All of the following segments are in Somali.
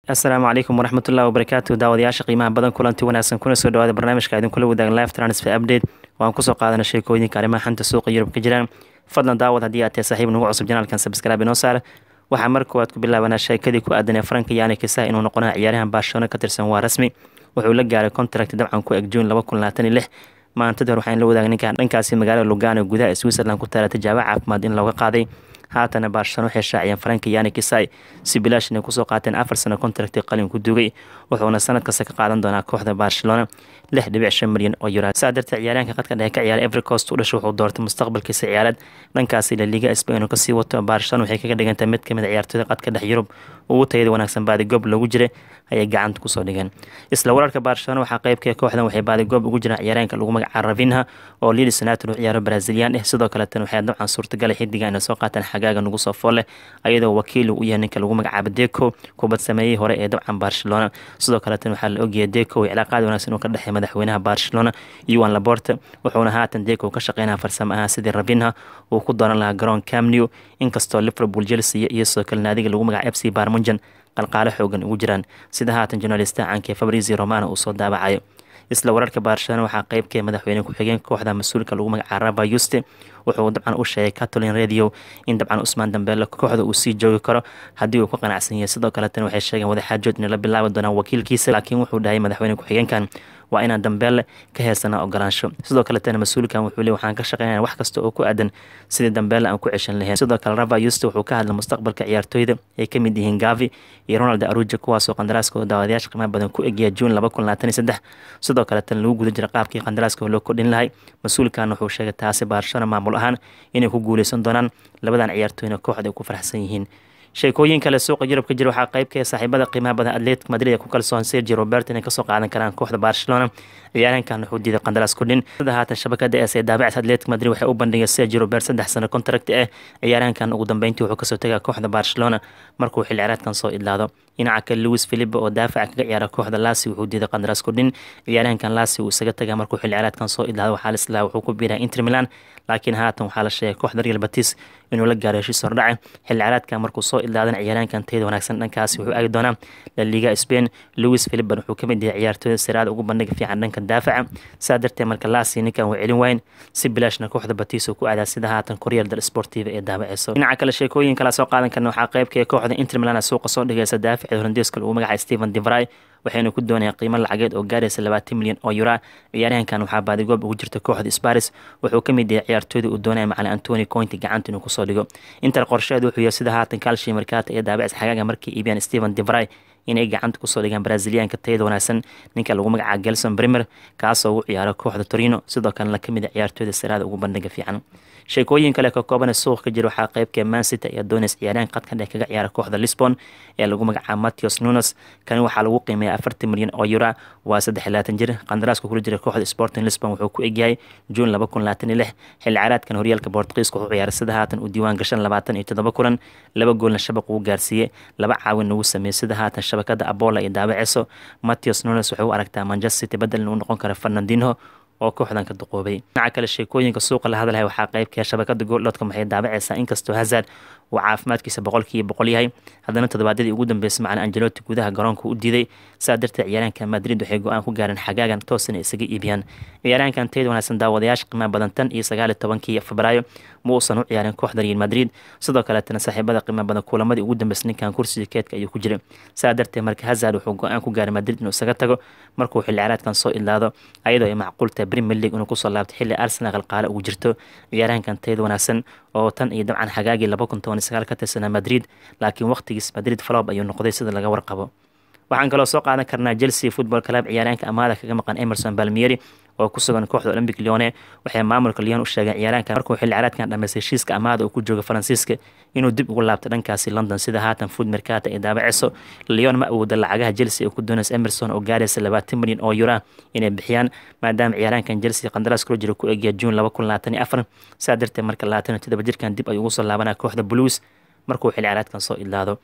asalaamu calaykum waraxmatullahi wabarakaatu daawadayaasha qiimaha badan kulanti wanaagsan kuna soo dhawaada barnaamijka idinkula wadaagan live transfer update waan kusoo qaadana sheekooyinka arrimaha xanta suuqa yurub ka jiraan fadlan daawad haddii aad tahay saaxiib nagu cusub janaalkan sabskraibe inoo saar waxaa mar koowaad ku bilaabanaa sheekadii ku aadanee faranka yaani kisaha inuu noqonaya ciyaaryahan barcelona ka tirsan waa rasmi wuxuu la gaaray contract dabcan ku eg juun laba kun labaatan iyo lix maantadii hore waxaan la wadaagay ninkan dhankaasi magaalada lugano gudaha switzerland ku taala tijaabo caafimaad in looga qaaday haatana barcelona waxay shaaciyeen faranka yani kisai si bilaash inay kusoo qaateen afar sano contracti qalin ku dugay wuxuuna sanad kasta ka qaadan doonaa kooxda barcelona lix dhibic shan milyan oo yura saa darteed ciyaaryahanka qadka dhexe ka ciyaara evercost u dhashay wuxuu doortay mustaqbalkiisa ciyaareed dhankaasi la liga spain oo kasii wato barcelona waxay kaga dhigantay mid kamid a ciyaartooyda qadka dhex yurub ugu tayada wanaagsan baadigoob loogu jiray ayay gacanta kusoo dhigeen isla wararka barcelona waxaa qeybka kooxdan waxay baadigoob ugu jiraan ciyaaryahanka lagu magaca ravinha oo leeds united u ciyaaro brazilian eh sidoo kaleetana waxay dabcan suurtagalay xidiga inay soo qaataan xagaaga nugu soo foole ayadoo wakiil u yahay ninka lagu magacaabo deco kubad sameeyey hore ee dabcan barcelona sidoo kaleetana waxaa la ogyahay deco cilaaqaad wanaagsan uu ka dhexeey madaxweynaha barcelona yuan laborte wuxuuna haatan deco ka shaqeynaya farsamo ahaan sidii ravinha uu ku dooran lahaa garoon camnew inkastoo liverpool chelsea iyo sidoo kale naadiga lagu magaca f c barmunjan qalqaalo xoogan ugu jiraan sida haatan journalista caanka fabrizio romano uu soo daabacayo isla wararka barcelona waxaa qeybkee madaxweyne ku-xigeen kooxda mas-uulka lagu magaca raba yuste wuxuu dabcan u sheegay catolin radio in dabcan usmaan dambeele kooxda uu sii joogi karo haddii uu ku qanacsan yahay sidoo kaletana waxay sheegeen wadaxaajood inay la bilaabi doonaan wakiilkiisa laakiin wuxuu dhahay madaxweyne ku-xigeenkan waa inaan dambeelle ka heysana ogolaansho sidoo kaletana mas-uulkan wuxuu le waxaan ka shaqeynaya wax kasta oo ku aadan sidii dambeelle aan ku ceshan lahayn sidoo kale rava yuste wuxuu ka hadlay mustaqbalka ciyaartooyda ay ka mid yihiin gavi iyo ronald aruja kuwaasoo qandaraaskooda daawadayaasha qiimaha badan ku egaya juun laba kun labaatan iyo saddex sidoo kaletana lagu guda jira qaabkii qandaraaska loo kordhin lahay mas-uulkan wuxuu sheegay taasi barcelona maamul ahaan inay ku guuleysan doonaan labadan ciyaartooyna kooxda ay ku faraxsan yihiin sheekooyin kale suuqa yurub ka jira waxaa qeybka saaxiibada qiimaha badan atletic madrid ee ku kalsoon sergi robert inay kasoo qaadan karaan kooxda barcelona ciyaaryahankan wuxuu diiday qandaraas kordhin sida haatan shabakada es ee daabacsa atletic madrid waxay u bandhigay sergi robert saddex sano contract ah ciyaaryahankan ugu dambeyntii wuxuu kasoo tegaa kooxda barcelona markuu xil ciyaareedkan soo idlaado dhinaca kale louis philipe oo daafaca kaga ciyaara kooxda lasi wuxuu diiday qandaraas kordhin ciyaaryahankan lasi uu isaga tagaa markuu xil ciyaareedkan soo idlaado waxaa lislaa wuxuu ku biiraa inter milan laakiin haatan waxaa la sheegay kooxda real batis inuu la gaaro heshiis hordhace xil ciyaareedkan markuu soo idlaadana ciyaaryahankan tayada wanaagsan dhankaasi wuxuu aagi doonaa la liga spain louis philipen wuxuu kamid yahay ciyaartooyda siraada ugu bandhiga fiican dhanka daafaca saa darteed marka lasi ninkan wuu celin wayn si bilaashna kooxda batis uu ku aadaa sida haatan koryal dal sportiva ee daabaceyso dhinaca kale sheekooyin kala soo qaadan karna waxaa qeybka kooxda inter milan suuqa soo dhigaysa daafaceed holandeeska lagu magacay stephen devry waxayna ku doonayaan qiimo lacageed oo gaaraysa labaatan milyan oo yura ciyaaryahankan waxaa baadigoob ugu jirta kooxda sparis wuxuu ka mid yahay ciyaartooyda uu doonaya macalin antoni cointi gacanta inuu kusoo dhigo inter qorsheed wuxuu yahay sida haatan kalshi markaata ee daabacis xagaaga markii iibiyaan stephen devry inay gacanta kusoo dhigaan braziliyaanka tayada wanaagsan ninka lagu magacaaba gelson brimer kaasoo ugu ciyaaro kooxda torino sidoo kalena kamid a ciyaartooyda siraada ugu bandhiga fiican sheekooyin kale ka kooban suuq ka jira waxaa qeybka mancity ayaa dooneys ciyaaryahan qadka dhex kaga ciyaara kooxda lisbon ee lagu magacaabo matthews nunes kani waxaa lagu qiimeeya afartan milyan oo yura waa saddex iyo labaatan jir qandaraaska kula jira kooxda sporting lisbon wuxuu ku egyahay juun laba kun labaatan iyo lix xilli caraadkan horyaalka bortugiiska wuxuu ciyaaray sida haatan uu diiwaan gashan labaatan iyo toddoba kulan laba goolna shabaq uu gaarsiiyey laba caawin ugu sameeyey sida haatan shabakada abola iyo daabaceyso matthews nunes waxay u aragtaa manchester city bedel inuu noqon karo fernandinho oo kooxdan ka duqoobay dhinaca kale sheekooyinka suuqa la hadlaya waxaa qeybka shabakada gooldhoodka maxay daabaceysaa inkastoo hazard uu caafimaadkiisa boqolkiiba boqol yahay haddana toddobaadyadii ugu dambeysay macalin angeloti gudaha garoonka u diiday saa darteed ciyaaryahanka madrid waxay go-aan ku gaareen xagaagan toosina isaga iibiyaan ciyaaryahankan tayada wanaagsan daawadayaasha qiimaha badan tan iyo sagaal iyo tobankii febraayo ma uusan u ciyaarin kooxda real madrid sidoo kaleetana saaxiibada qiimaha badan kulamadii ugu dambeysay ninkan kursiga keedka ayuu ku jiray saa darteed marka hazard wuxuu go-aan ku gaaray madrid inuu isaga tago markuu xilli ciyaareedkan soo idlaado ayadoo ay macquul tahay premier league inuu kusoo laabto xilli arsenal qalqaale ugu jirto ciyaaryahankan tayada wanaagsan oo tan iyo dabcan xagaagii laba kun toban sagaal ka tirsanaa madrid laakiin waqtigiis madrid falob ayuu noqday sida laga warqabo waxaan kaloo soo qaadan karnaa chelsea football club ciyaaryahanka amaada kaga maqan emerson balmieri oo ku sugan kooxda olympic leone waxay maamulka leon u sheegeen ciyaaraanka markuu xilli caraadkan dhameystay heshiiska amaada uu ku jooga faransiiska inuu dib ugu laabto dhankaasi london sida haatan food mercata ee daabaceyso leon ma awooda lacagaha chelsea ee ku doonaysa emerson oo gaaraysa labaatan milyan oo yura inay bixiyaan maadaama ciyaaraankan chelsea qandaraas kula jira ku egya juun laba kun labaatan iyo afar saa darteed marka labaatan iyo toddoba jirkan dib ayuu ugu soo laabanaa kooxda blues markuu xilli caraadkan soo idlaado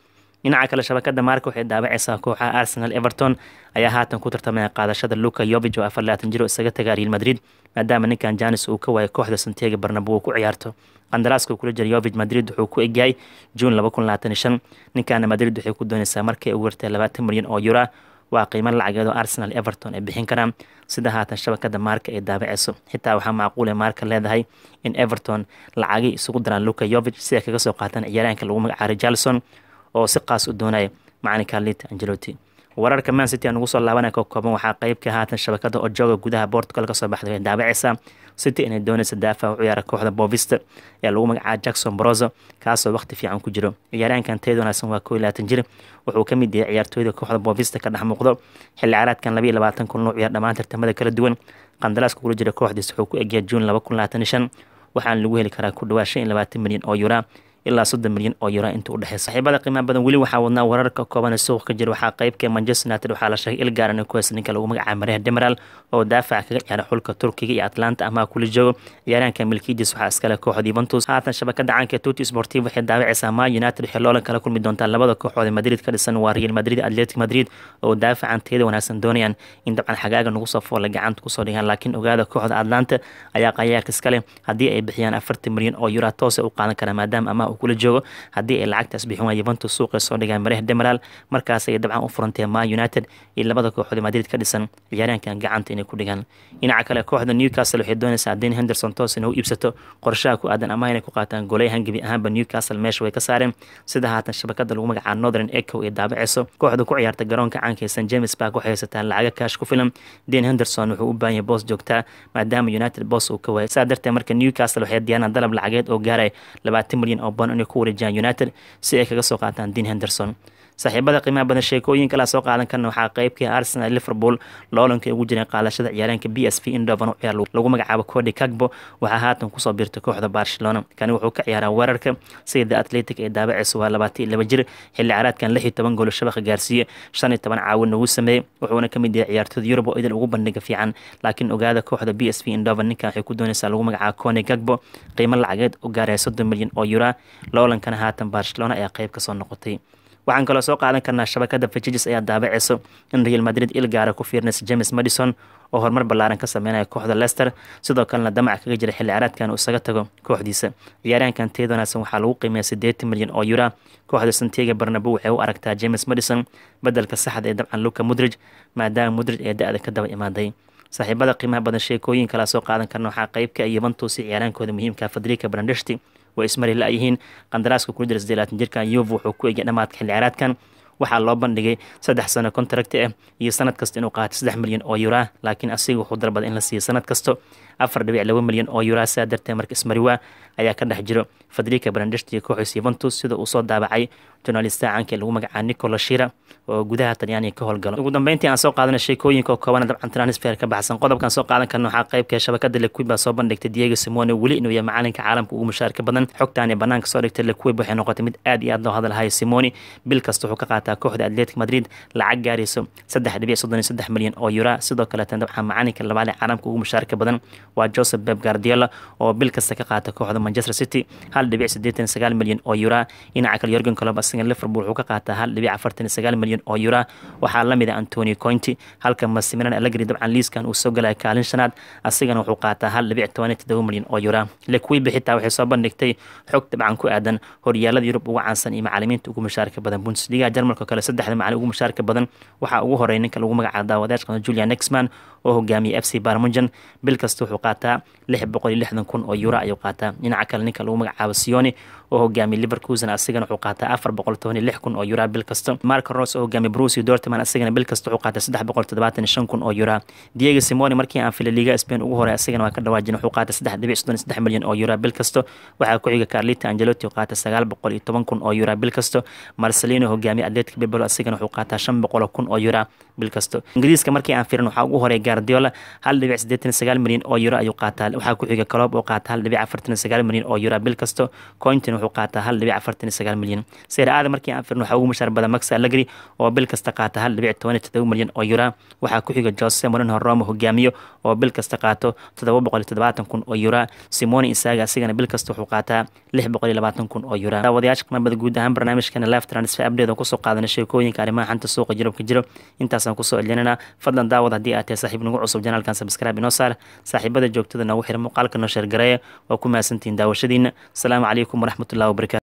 dhinaca kale shabakada maarka waxay daabacaysaa kooxaha arsenal everton ayaa haatan ku tartamaya qaadashada luka yovig oo afar laatan jiro isaga tagaa real madrid maadaama ninkan janis uu ka waayo kooxda santiago barnabo uu ku ciyaarto qandaraaska kula jira yovig madrid wuxuu ku egyahay juun laba kun labaatan iyo shan ninkaana madrid waxay ku doonaysaa markay ugu wartay labaatan milyan oo yura waa qiimo lacageed oo arsenal everton ay bixin karaan sida haatan shabakada maarka ay daabaceyso xitaa waxaa macquul ee maarka leedahay in everton lacagii isugu daraan luka yovig si ay kaga soo qaataan ciyaaraanka lagu magacaabay jalson oo si qaas u doonaya macalinka lita angelotti wararka man city aan ugu soo laabanaya ka kooban waxaa qeyb ka haatan shabakada ojoga gudaha portugal kasoo baxday way daabaceysaa city inay doonaysa daafac u ciyaara kooxda bovista ee lagu magacaaba jackson brozo kaasoo waqti fiican ku jiro ciyaaraankan teed wanaagsan waa koo iyo labaatan jir wuxuu ka mid yahay ciyaartooyda kooxda bovista ka dhex muuqdo xilli caraadkan labaiyo labaatan kun loo ciyaar dhammaan tartamada kala duwan qandaraaska kula jira kooxdiis wuxuu ku egyaa juun laba kun labaatan iyo shan waxaana lagu heli karaa ku dhawaa shan iyo labaatan milyan oo yuraa ilaa soddon milyan oo yura inta u dhexeysa saaxiibada qiimaha badan weli waxaa wadnaa wararka kooban ee suuq ka jira waxaa qeybka manchester united waxaa la sheegay ilgaaran ku haysta ninka lagu magacaaba mareha demiral oo daafaca kaga ciyaara xulka turkiga iyo atlanta amaha kula joogo ciyaaraanka milkiidis waxaa iskale kooxda yuventus haatan shabakada caanka tuti sportiv waxay daawacaysaa ma united waxay loolan kala kulmi doontaa labada kooxood ee madrid ka dhisan waa real madrid atletic madrid oo daafacan teeda wanaagsan doonayaan in dabcan xagaaga nagu soo foola gacanta kusoo dhigaan laakiin ogaada kooxda atlanta ayaa qayaarka iskale haddii ay bixiyaan afartan milyan oo yura toos u qaadan karaa maadaama amaha uu kula joogo haddii ay lacagtaas bixin waa yuventus suuqay soo dhigaan mareha demiral markaas ay dabcan u furantee ma united iyo labada kooxood madrid ka dhisan ciyaaraankan gacanta inay ku dhigaan dhinaca kale kooxda newcastle waxay doonaysaa dean henderson toos inay u iibsato qorshaha ku aadan amaha inay ku qaataan goleyahan gebi ahaanba newcastle meesha way ka saareen sida haatan shabakada lagu magacaaba northern echo ee daabaceyso kooxda ku ciyaarta garoonka caanka ee st james park waxay haysataa lacaga kaash ku filan dean henderson wuxuu u baahan yahay boos joogtaa maadaama united boos uu ka waayay saa darteed marka newcastle waxay diyaanaan dalab lacageed oo gaaray labaatan milyan oo bond inay ku wareejiyaan united si ay kaga soo qaataan dean henderson saaxiibada qiimaha badan sheekooyin kala soo qaadan karna waxaa qeybkii arsenal liverpool loolanka ugu jireen qaadashada ciyaareenka b s v indovan u ciyaar lagu magacaabo cody cagbo waxaa haatan kusoo biirtay kooxda barcelona kani wuxuu ka ciyaaraa weerarka sida the atletic ee daabaceysa waa labaatan iyo laba jir xilli caraadkan lix iyo toban goolo shabaqa gaarsiiye shan iyo toban caawin ugu sameeyey wuxuuna ka mid yahay ciyaartooyda yurub oo idil ugu bandhiga fiican laakiin ogaada kooxda b s v indovan ninkan waxay ku doonaysaa lagu magacaabo cony cagbo qiimo lacageed u gaaraya soddon milyan oo yura loolankana haatan barcelona ayaa qeyb kasoo noqotay waxaan kaloo soo qaadan karnaa shabakada fajijis ayaa daabaceyso in real madrid il gaara ku fiirnaysa james madison oo horumar ballaaran ka sameynaya kooxda lester sidoo kalena damac kaga jira xilli caraadkan uu isaga tago kooxdiisa ciyaaraankan teed wanaagsan waxaa lagu qiimeeya siddeetan milyan oo yura kooxda santiago barnabo waxay u aragtaa james madison bedelka saxda ee dabcan luka mudrij maadaama mudrij ee da-da ka daba imaaday saaxiibada qiimaha badan sheekooyin kala soo qaadan karna waxaa qeybka yuventus ciyaaraankooda muhiimka fadrika brandeshti way ismari la-yihiin qandaraaska kula jira sideelaatan jirkan yuv wuxuu ku egya dhamaadka xilli caraadkan waxaa loo bandhigay saddex sano contract ah iyo sanad kasta inuu qaatay saddex milyan oo yura laakiin asiga wuxuu dalbaday in la siiyo sanad kasto afar dhibic laba milyan oo yura sidaa darteed marka ismariwa ayaa ka dhex jiro fadrika brandest iyo kooxiis yuventus sida uu soo daabacay journalista caanka lagu magacaaba nicola shira oo gudaha talyaaniga ka howlgalo ugu dambeyntii aan soo qaadana sheekooyinka oo koobana dabcan transfer ka baxsan qodobkan soo qaadan karna waxaa qeybka shabakada lekuib baa soo bandhigtay diego simone weli inuu yahay macalinka caalamka ugu mushaarka badan xogtaan ee banaanka soo dhigtay lekuib waxay noqotay mid aad iyo aad loo hadalhayo simone bil kasta wuxuu ka qaataa kooxda atletic madrid lacag gaarayso saddex dhibic soddon iyo saddex milyan oo yura sidoo kaleetan dabcan macalinka labaad ee caalamka ugu mushaarka badan waa joseph beb guardiola oo bil kasta ka qaata kooxda manchester city hal dhibic siddeetan sagaal milyan oo yura dhinaca kale yorgen colob asiga liverpool wuxuu ka qaataa hal dhibic afartan sagaal milyan oo yura waxaa la mid ah antonio cointi halka masimiran allegri dabcan liiskan uu soo galaya kaalin shanaad asigana wuxuu qaataa hal dhibic toban iyo toddoba milyan oo yura lekuibi xitaa waxay soo bandhigtay xog dabcan ku aadan horyaalada yurub ugu caansan iyo macalimiinta ugu mushaarka badan bundesliga jarmalka kale saddexda macalin ugu mushaarka badan waxaa ugu horeeya ninka lagu magacaabo daawadaashka julian nexman oo hogaamiyay f c barmunjan bil kasta wuxuu qaataa lix boqol iyo lixdan kun oo yura ayuu qaataa dhinaca kale ninka lagu magacaabo sioni oo hogaamiyay liverkusen asigana wuxuu qaataa afar boqol toban iyo lix kun oo yura bil kasta marco ros oo hogaamiyay bruce dortman asigana bil kasta wuxuu qaataa saddex boqol toddobaatan iyo shan kun oo yura diego simoni markii aan filay liga spain ugu horey asigana waa ka dhawaajin wuxuu qaataa saddex dhibic soddon iyo saddex milyan oo yura bil kasta waxaa ku xiga carlita angelotti oo qaata sagaal boqol iyo toban kun oo yura bil kasta marcelino hogaamiyay atletic bilbao asigana wuxuu qaataa shan boqol kun oo yura bil kasta ingiriiska markii aan firin waxaa ugu horeeya guardiola hal dhibic siddeetan sagaal milyan oo yuro ayuu qaataa waxaa ku xiga coloob oo qaata hal dhibic afartan sagaal milyan oo yuro bil kasta cointin wuxuu wuxuu qaataa hal dhibic afartan iyo sagaal milyan seer aada markii aan firno waxaa ugu mushaar badan max allegri oo bil kasta qaata hal dhibic toban iyo todoba milyan oo yura waxaa ku xiga jose mourinho roma hogaamiyo oo bil kasta qaato toddoba boqol iyo toddobaatan kun oo yura simone isaga asigana bil kasta wuxuu qaataa lix boqol iyo labaatan kun oo yura daawadayaasha qimabada guud ahaan barnaamijkana live transfer update oo kusoo qaadana sheekooyinka arrimaha xanta suuqa jirabka jiro intaasaan kusoo celinana fadlan daawad haddii aad tahay saaxiib nagu cusub janaalkan subscribe inoo saar saaxiibada joogtada noogu xira muuqaalka noo sheergareeya waa ku mahadsantihiin daawashadiina asalaamu calaykum waraxmatullahi wabarakatu